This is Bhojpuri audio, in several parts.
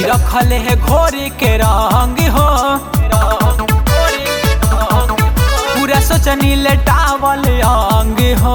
रखल है घोरी के रंग हो पूरा सोचनी लेटावल अंग हो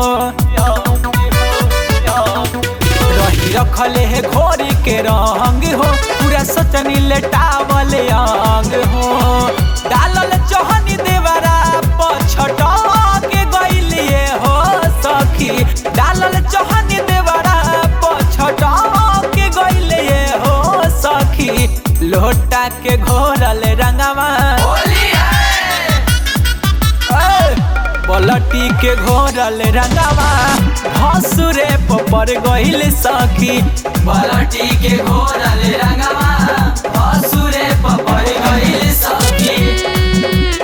रही रखल है घोरी के रंग हो पूरा सोचनी लेटावल अंग हो डालल चोहनी देवरा पछटा के गइलिए हो सखी डालल चोहनी देवरा पछटा के गइलिए हो सखी लोटा के घोरल रंगवा ए, पलटी के घोरल रंगवा हसुरे पर गइल सखी पलटी के घोरल रंगवा हसुरे पपर गइल सखी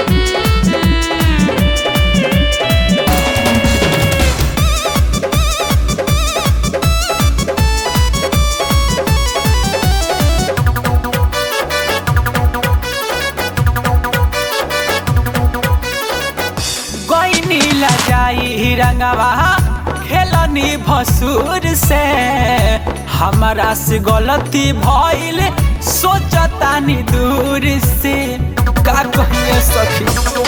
गइनी लजाई रंगवा खेलनी भसुर से हमारा से गलती भइल सोचतानी दूर से का कहिए सखी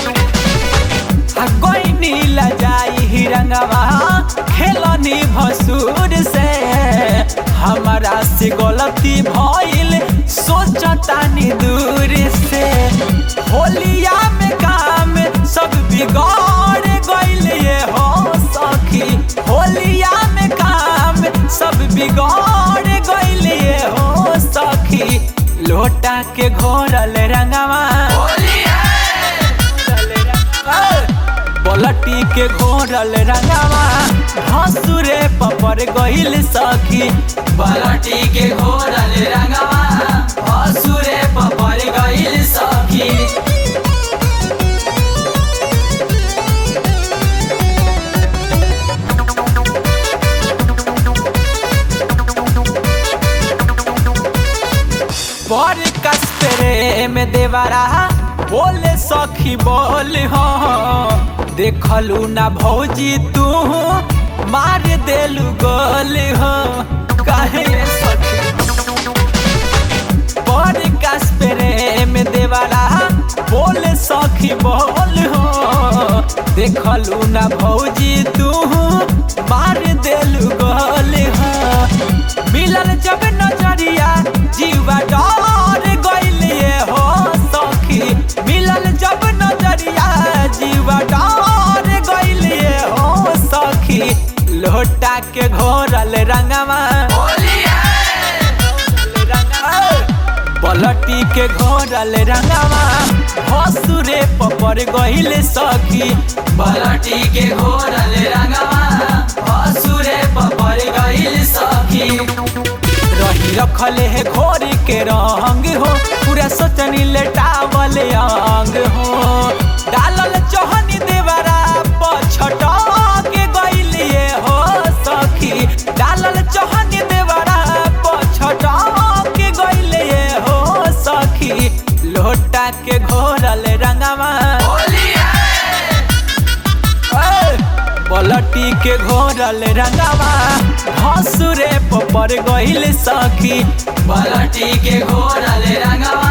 आ गइनी लजाई रंगवा खेलनी भसुर से हमारा से गलती भइल सोचतानी दूर से होलिया में काम सब बिगाड़ गइल ये हो सखी होलिया में काम सब बिगाड़ गइल ये हो सखी लोटा के घोरल रंगवा पलटी के घोरल रंगवा हसुरे पपर गइल सखी पलटी के घोरल रंगवा हसुरे पपर गइल सखी पर कस्परे में देवरा बोले सखी बोल हो देखलू ना भौजी तू मार देलू गोल हो काहे सखी पर कस्परे में देवरा बोले सखी बोल हो देखलू ना भौजी तू मार देलू गोल हो मिलल जब नजरिया जीवा डर गइलिए हो सखी मिलल जब नजरिया जीवा डर गइलिए हो सखी लोटा के घोरल रंगवा पलटी के घोरल रंगवा हसुरे पपर गइल सखी पलटी के घोरल रंगवा हसुरे पपर गइल सखी रही रखल है घोरी के रंग हो पूरा सोचनी लेटावल अंग हो डालल चोहनी देवरा पछटा के गइलिए हो सखी डालल चोहनी देवरा पछटा के गइलिए हो सखी लोटा के घोरल रंगवा ए, पलटी के घोरल रंगवा हसुरे पपर गइल सखी पलटी के घोरल रंगवा